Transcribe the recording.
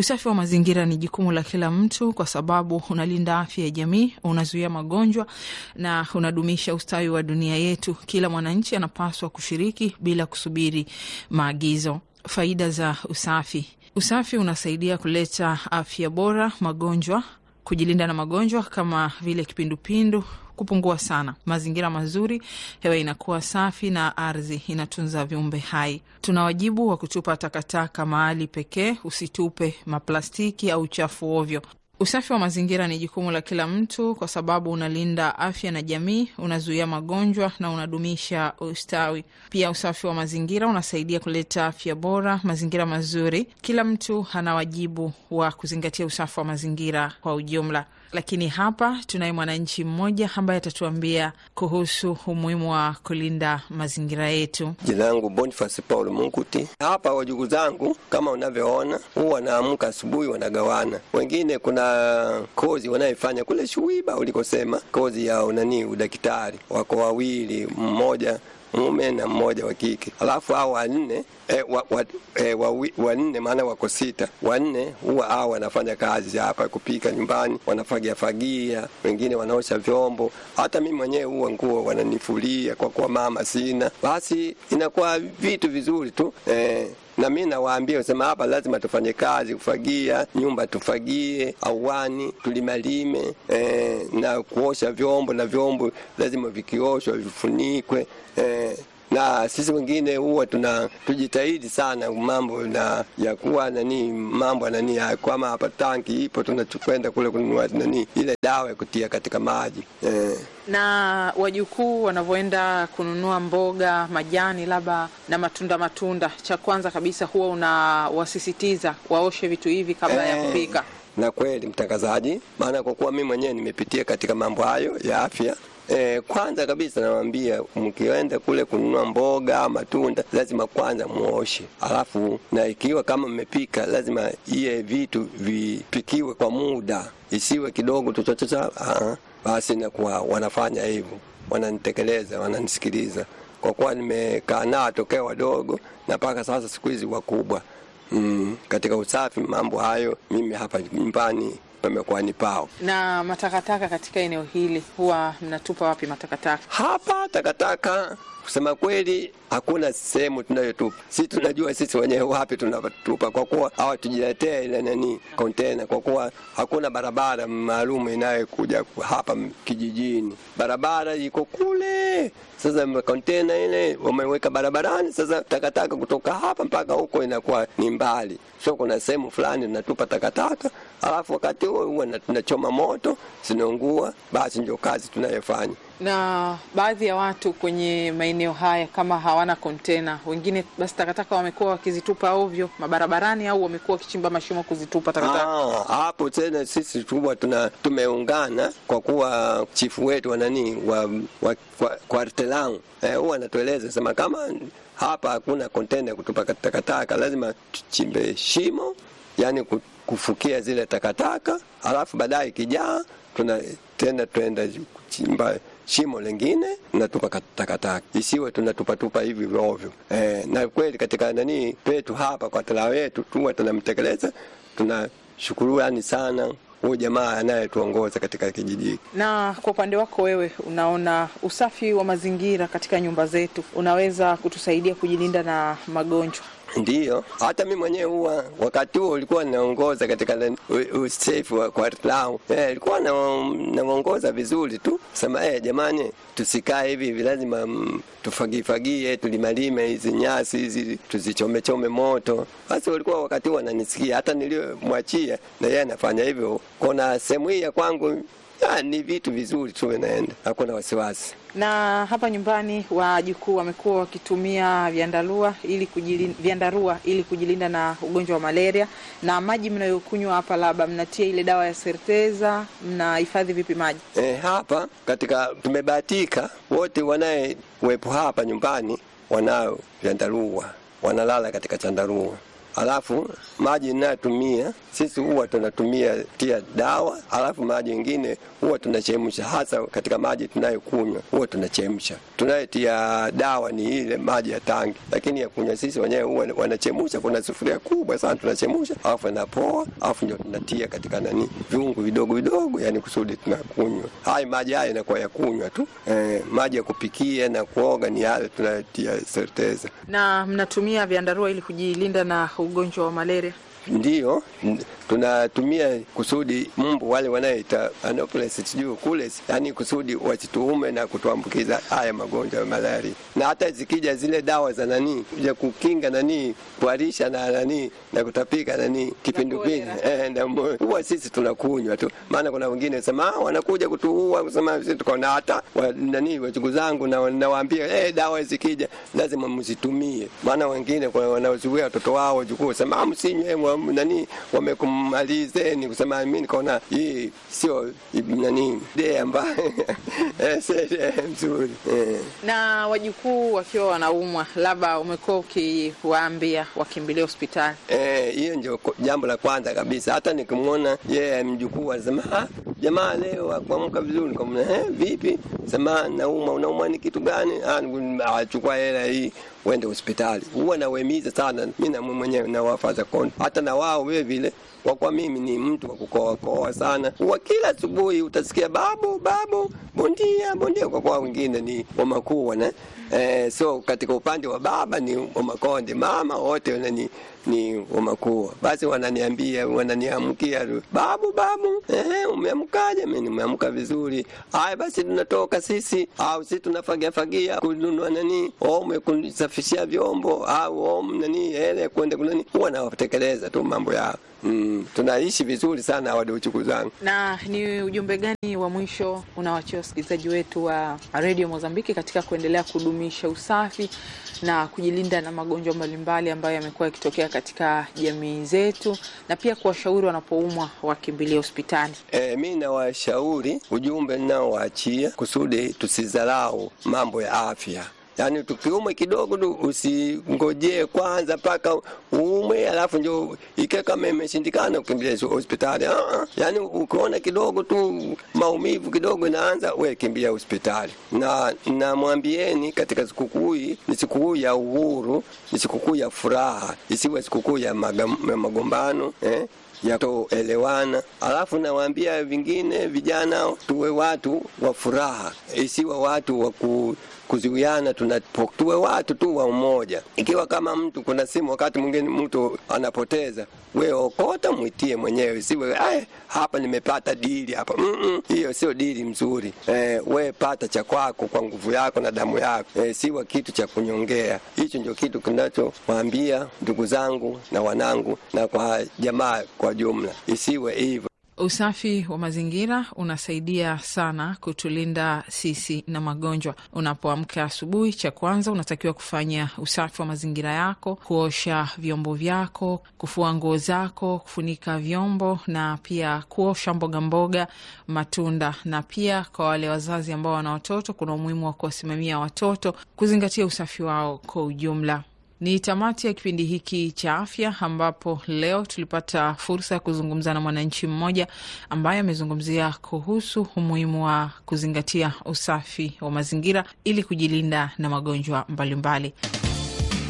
Usafi wa mazingira ni jukumu la kila mtu, kwa sababu unalinda afya ya jamii, unazuia magonjwa na unadumisha ustawi wa dunia yetu. Kila mwananchi anapaswa kushiriki bila kusubiri maagizo. Faida za usafi: usafi unasaidia kuleta afya bora, magonjwa kujilinda na magonjwa kama vile kipindupindu kupungua sana, mazingira mazuri, hewa inakuwa safi na ardhi inatunza viumbe hai. Tuna wajibu wa kutupa takataka mahali pekee, usitupe maplastiki au uchafu ovyo. Usafi wa mazingira ni jukumu la kila mtu, kwa sababu unalinda afya na jamii, unazuia magonjwa na unadumisha ustawi. Pia usafi wa mazingira unasaidia kuleta afya bora, mazingira mazuri. Kila mtu ana wajibu wa kuzingatia usafi wa mazingira kwa ujumla. Lakini hapa tunaye mwananchi mmoja ambaye atatuambia kuhusu umuhimu wa kulinda mazingira yetu. Jina langu Boniface Paul Munguti. Hapa wajugu zangu kama unavyoona, huwa wanaamka asubuhi, wanagawana. Wengine kuna kozi wanayefanya kule Shuiba ulikosema, kozi ya unani udaktari, wako wawili, mmoja mume na mmoja wa kike, alafu hao wanne e, wa, wa, e, wa, wanne maana wako sita. Wanne huwa hao wanafanya kazi hapa kupika nyumbani, wanafagia fagia, wengine wanaosha vyombo. Hata mimi mwenyewe huwa nguo wananifulia kwa kuwa mama sina, basi inakuwa vitu vizuri tu e, na mi nawaambia sema hapa lazima tufanye kazi, kufagia nyumba, tufagie auani, tulimalime eh, na kuosha vyombo, na vyombo lazima vikioshwa vifunikwe eh, na sisi wengine huwa tuna tujitahidi sana mambo na ya kuwa nani mambo nani kama hapa tanki ipo, tunakwenda kule kununua nani ile dawa ya kutia katika maji eh. Na wajukuu wanavyoenda kununua mboga, majani, labda na matunda matunda, cha kwanza kabisa huwa unawasisitiza waoshe vitu hivi kabla Eh, ya kupika. Na kweli mtangazaji, maana kwa kuwa mimi mwenyewe nimepitia katika mambo hayo ya afya E, kwanza kabisa nawaambia mkienda kule kununua mboga matunda lazima kwanza muoshe, alafu na ikiwa kama mmepika lazima iye vitu vipikiwe kwa muda, isiwe kidogo tuchochocha. Basi nakuwa wanafanya hivyo, wananitekeleza, wananisikiliza kwa kuwa nimekaa nao tokea wadogo na mpaka sasa siku hizi wakubwa. Mm, katika usafi mambo hayo mimi hapa nyumbani pamekuwa ni pao. Na matakataka katika eneo hili huwa mnatupa wapi matakataka? Hapa takataka kusema kweli hakuna sehemu tunayotupa. Sisi tunajua sisi wenyewe wapi tunatupa, kwa kuwa hawatujiletea ile nani kontena, kwa kuwa hakuna barabara maalum inayokuja hapa kijijini. Barabara iko kule. Sasa kontena ile wameweka barabarani, sasa takataka kutoka hapa mpaka huko inakuwa ni mbali, so kuna sehemu fulani tunatupa takataka, alafu wakati huo huwa tunachoma moto, zinaungua. Basi ndio kazi tunayofanya na baadhi ya watu kwenye maeneo haya kama hawana kontena, wengine basi takataka wamekuwa wakizitupa ovyo mabarabarani, au wamekuwa wakichimba mashimo kuzitupa takataka. Ah, hapo tena sisi tuwa tuna tumeungana kwa kuwa chifu wetu wa nani wa, wa kwa, kwartelang eh, huwa anatueleza sema kama hapa hakuna kontena kutupa takataka, lazima tuchimbe shimo, yani kufukia zile takataka, alafu baadaye kijaa tuna tena tuenda kuchimba shimo lingine natupa takataka, isiwe tunatupatupa hivi ovyo. Eh, na kweli katika nani petu hapa kwa tala wetu tuwa tunamtekeleza, tunashukurani sana huyu jamaa anayetuongoza katika kijiji. Na kwa upande wako wewe, unaona usafi wa mazingira katika nyumba zetu unaweza kutusaidia kujilinda na magonjwa? Ndiyo, hata mi mwenyewe huwa wakati huo ulikuwa naongoza katika usafi wa kwartlau eh, ilikuwa naongoza vizuri tu sema eh, jamani, tusikae hivi hivi, lazima mm, tufagifagie, tulimalime hizi nyasi hizi tuzichomechome moto. Basi walikuwa wakati huo wananisikia, hata niliyomwachia na yeye anafanya hivyo. Kona sehemu hii ya kwangu ya, ni vitu vizuri tu naenda, hakuna wasiwasi na hapa nyumbani wajukuu wamekuwa wakitumia vyandarua ili kujilinda, vyandarua ili kujilinda na ugonjwa wa malaria. Na maji mnayokunywa hapa, labda mnatia ile dawa ya serteza, mnahifadhi vipi maji? E, hapa katika tumebahatika wote wanayewepo hapa nyumbani wanao vyandarua, wanalala katika chandarua alafu maji inayotumia sisi huwa tunatumia tia dawa, alafu maji ingine huwa tunachemsha, hasa katika maji tunayokunywa huwa tunachemsha. Tunayetia dawa ni ile maji ya tangi, lakini ya kunywa sisi wenyewe huwa wanachemsha. Kuna sufuria kubwa sana tunachemsha, alafu inapoa, alafu ndio tunatia katika nani viungu vidogo vidogo, yani kusudi tunakunywa. Haya maji haya inakuwa ya kunywa tu. Eh, maji ya kupikia na kuoga ni yale tunayotia serteza. Na mnatumia vyandarua ili kujilinda na ugonjwa wa malaria? Ndiyo, tunatumia kusudi mbu wale wanaita Anopheles sijui kules, yani kusudi wasituume na kutuambukiza haya magonjwa ya malaria. Na hata zikija zile dawa za nani ya kukinga nani kuharisha na nani na kutapika nani kipindupindu eh, huwa sisi tunakunywa tu, maana kuna wengine sema wanakuja kutuua, kusema sisi tuko na hata wa, nani wachungu zangu na nawaambia eh, dawa zikija lazima msitumie, maana wengine wanaozuia watoto wao wachukue sema msinywe nani wamekumalizeni kusema mimi nikaona hii sio nani de ambayo mzuri eh. Na wajukuu wakiwa wanaumwa, labda umekuwa ukiwaambia wakimbilia hospitali hiyo? Eh, ndio jambo la kwanza kabisa. Hata nikimwona yeye mjukuu anasema jamaa leo akuamka vizuri, nikamwona eh, vipi? Sema naumwa. Unaumwa ni kitu gani? Achukua hela hii uende hospitali. Huwa nawahimiza sana mimi na mwenyewe nawafaza kondo, hata na wao vile vile kwa kuwa mimi ni mtu wa kukoakoa sana, huwa kila asubuhi utasikia babu babu, bondia bondia, kwa kuwa wengine ni wamakuwa na eh, so katika upande wa baba ni wamakonde, mama wote ni ni wamakuwa. Basi wananiambia wananiamkia, babu babu, eh, umeamkaje? Mimi nimeamka vizuri. Haya basi, tunatoka sisi au sisi tunafagia fagia kununua nani, ome kusafishia vyombo au ome nani, ele kwenda kunani, huwa nawatekeleza tu mambo yao. Mm, tunaishi vizuri sana wadochuku zangu. Na ni ujumbe gani wa mwisho unawachia wasikilizaji wetu wa redio Mozambiki katika kuendelea kudumisha usafi na kujilinda na magonjwa mbalimbali ambayo yamekuwa yakitokea katika jamii zetu, na pia kuwashauri wanapoumwa wakimbilia hospitali? E, mi nawashauri, ujumbe ninaowaachia kusudi tusidharau mambo ya afya. Yaani tukiumwe kidogo tu usingojee kwanza mpaka uumwe, alafu ndio ike kama imeshindikana ukimbilia hospitali. Ah, yaani ukiona kidogo tu maumivu kidogo inaanza, we kimbia hospitali. Na namwambieni katika sikukuu hii ni sikukuu ya uhuru, ni sikukuu ya furaha, isiwe sikukuu ya magombano eh? ya kutoelewana. Alafu nawaambia vingine vijana, tuwe watu wa furaha, isiwe watu wa ku kuziwiana tuwe watu tu wa umoja. Ikiwa kama mtu kuna simu, wakati mwingine mtu anapoteza, we okota mwitie mwenyewe, siwe ay, hapa nimepata dili hapa. Mm -mm, hiyo sio dili mzuri. Eh, we pata cha kwako kwa nguvu yako na damu yako, eh, siwa kitu cha kunyongea. Hicho ndio kitu kinachowaambia ndugu zangu na wanangu na kwa jamaa kwa jumla, isiwe hivyo. Usafi wa mazingira unasaidia sana kutulinda sisi na magonjwa. Unapoamka asubuhi, cha kwanza unatakiwa kufanya usafi wa mazingira yako, kuosha vyombo vyako, kufua nguo zako, kufunika vyombo na pia kuosha mboga mboga, matunda. Na pia kwa wale wazazi ambao wana watoto, kuna umuhimu wa kuwasimamia watoto, kuzingatia usafi wao kwa ujumla. Ni tamati ya kipindi hiki cha afya, ambapo leo tulipata fursa ya kuzungumza na mwananchi mmoja ambaye amezungumzia kuhusu umuhimu wa kuzingatia usafi wa mazingira ili kujilinda na magonjwa mbalimbali mbali.